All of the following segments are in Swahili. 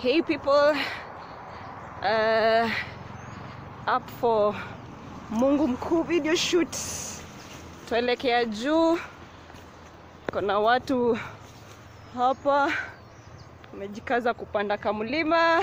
Hey people, uh, up for Mungu Mkuu video shoot. Tuelekea juu, kuna watu hapa wamejikaza kupanda kamlima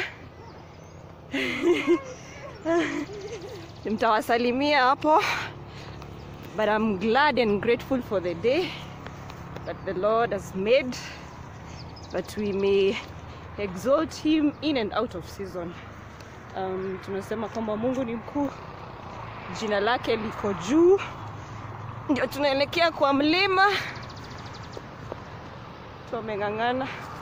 mtawasalimia hapo, but I'm glad and grateful for the day that the Lord has made that we may exalt him in and out of season. Um, tunasema kwamba Mungu ni mkuu, jina lake liko juu. Ndio tunaelekea kwa mlima, tumeng'ang'ana